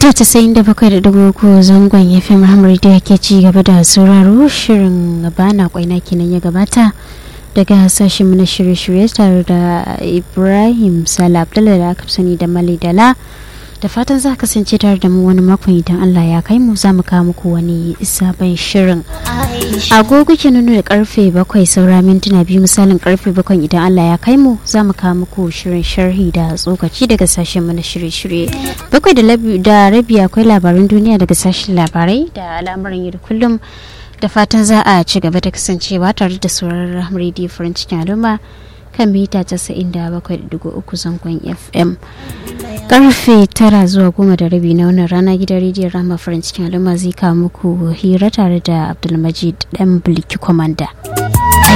mita casa'in da bakwai da dubu uku zangon ya fi muhammadu da ke ci gaba da sauraro shirin bana kwaina kenan ya gabata daga sashen na shirye-shirye tare da ibrahim sala abdullahi da aka sani da mali dala da fatan za kasance tare da mu wani makon idan allah ya kai mu za mu kawo muku wani sabon shirin agogo ke nuna da karfe bakwai saura mintuna biyu misalin karfe bakwai idan allah ya kai mu za mu kawo muku shirin sharhi da tsokaci daga sashen mana shirye-shirye bakwai da rabi akwai labaran duniya daga sashen labarai da al'amuran yau da kullum da fatan za a ci gaba da kasancewa tare da sauraron rediyo farin cikin al'umma kan mita 97.3 zangon fm karfe tara zuwa goma da rabi na wannan rana gidan rediyon rama farin cikin al'umma zai kawo muku hira tare da abdulmajid dan bulki kwamanda.